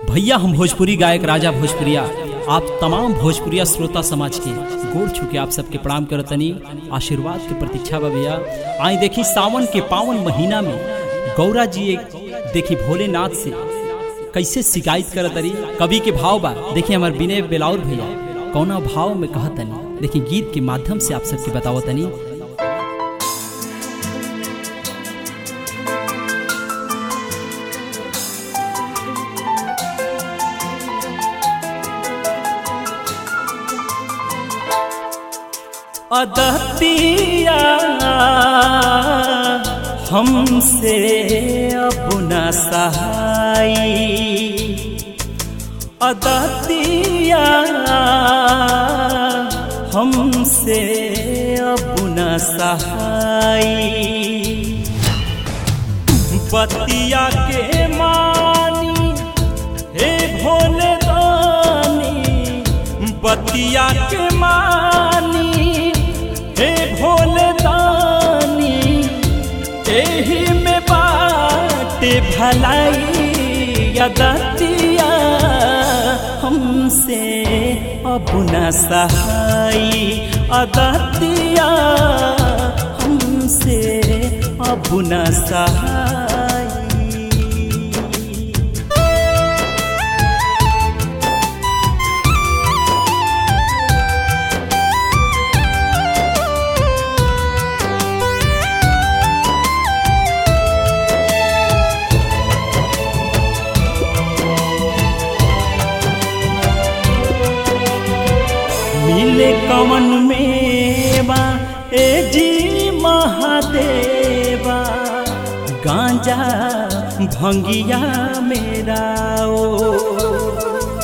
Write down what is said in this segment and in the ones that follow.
भैया हम भोजपुरी गायक राजा भोजपुरिया आप तमाम भोजपुरिया श्रोता समाज के गोड़ छुके आप सबके प्रणाम करतनी आशीर्वाद के प्रतीक्षा बा भैया आई देखी सावन के पावन महीना में गौरा जी एक देखी भोलेनाथ से कैसे शिकायत करत तरी कवि के भाव बा देखी हमार विनय बेलाउर भैया कौना भाव में कहतनी देखी गीत के माध्यम से आप सबके बतावतनी अदतिया हमसे अब न सहाई अदतिया हमसे अब न सहाई बतिया के मानी हे भोले दानी बतिया के मानी हे भोले दानी एही में बाटे भलाई यदतिया हमसे अब न सहाई अदतिया हमसे अब न सहाई मिले कवन मेवा ए जी महादेवा गांजा भंगिया मेरा ओ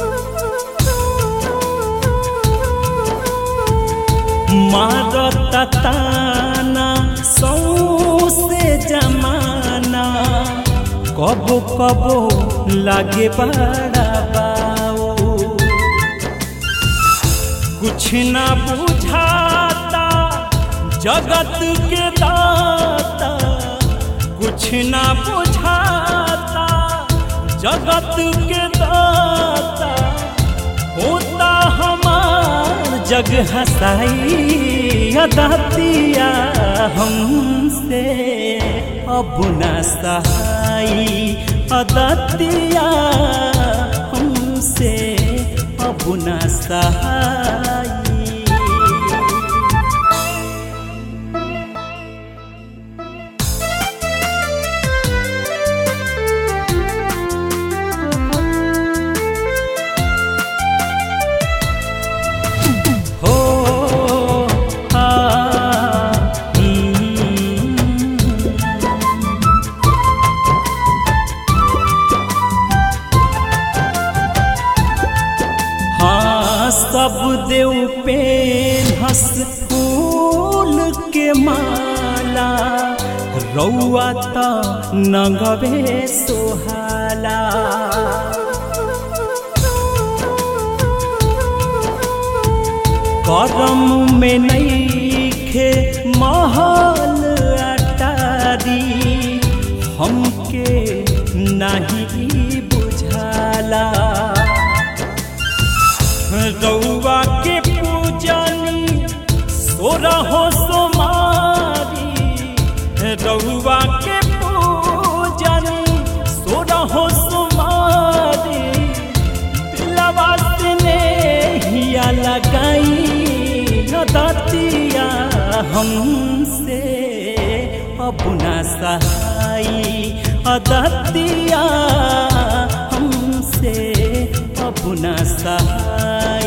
मारत ताना सौसे जमाना कबो कबो लागे बड़ा बाओ कुछ ना बुझाता जगत के दाता कुछ ना बुझाता जगत के दाता होता हमार जग हसाई अदातिया हमसे अब न सहाई अदातिया हमसे अब न सहाई हो आ हाँ सब देव पे हंस फूल के माला रौआ त नगवे सोहाला करम में नईखे महल अटारी हमके नहीं बुझाला रउआ के पूजनी सोरा हो सोमारी रउआ के पूजनी सोरा हो सोमारी दिलवा से हिया लगाई दतिया हमसे अब न सहाई अदतिया हमसे अब न सहाई